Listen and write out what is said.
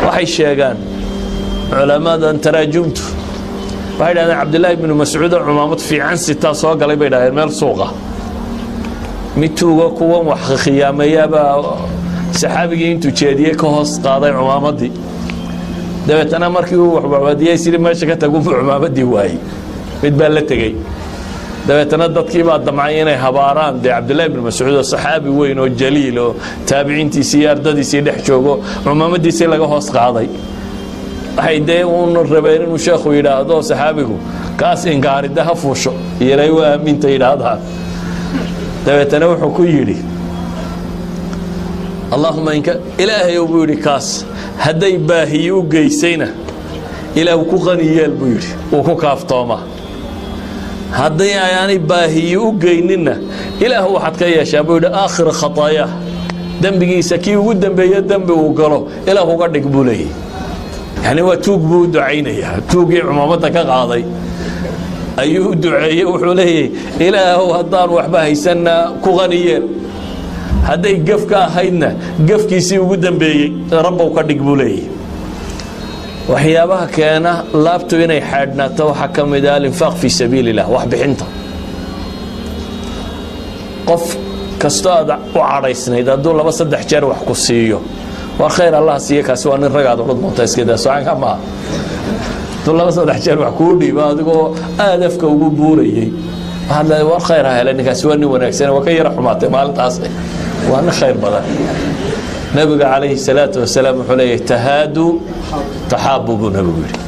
waxay sheegaan culamadan taraajumtu waxay dhahdeen cabdillaahi bnu mascuudo cumaamad fiican sitaa soo galay bay dhahdeen meel suuqa mid tuuga kuwan wax khiyaameeyaabaa saxaabigii intuu jeediyey ka hoos qaaday cumaamadii dabeetana markii uu waxwaxwadiyey sidii meesha ka tagunbuu cumaamadii waayey mid baa la tegey dabeetana dadkii baa damcay inay habaaraan dee cabdillahi bn mascuud oo saxaabi weyn oo jaliil oo taabiciintiisii iyo ardadiisii dhex joogo cumaamadiisii laga hoos qaaday waxay dee uun rabeen inuu sheekhu yidhaahdo saxaabigu kaas inkaarida ha fuusho iyolay u aaminta yidhaahdaan dabeetana wuxuu ku yidhi allahuma inka ilaahayow buu yidhi kaas hadday baahiyi u geysayna ilaah ku qani yeel buu yidhi wuu ku kaaftooma hadday ayaanay baahiyi u geyninna ilaah waxaad ka yeeshaa buu yidhi aakhira khataayaah dembigiisa kii ugu dembeeye dembi uu galo ilaah uga dhig buu leeyahy yani waa tuug buu u ducaynayaa tuugii cumaamadda ka qaaday ayuu u duceeyey wuxuu leeyahy ilaahow haddaan waxba haysanna ku qaniyeen hadday gef ka ahaydna gefkiisii ugu dembeeyey rabbow ka dhig buu leeyahy waxyaabaha keena laabtu inay xaadhnaato waxaa ka mid ah alinfaaq fii sabiili illah waxbixinta qof kastoo aad u cadhaysnayd hadduu laba saddex jeer wax ku siiyo war khayr allah siiye kaasi waa nin ragaad odhan doonta iskadaa socanka maaha hadduu laba saddex jeer wax kuu dhiibo adigoo aad afka ugu buurayey waxaad leedahay war khayr ha hele ninkaasi waa nin wanaagsan waa ka yara xumaatay maalintaas waa nin khayr badan nabiga calayhi salaatu wasalaam wuxuu leeyahay tahaadu taxaabu buu nabigu yidhi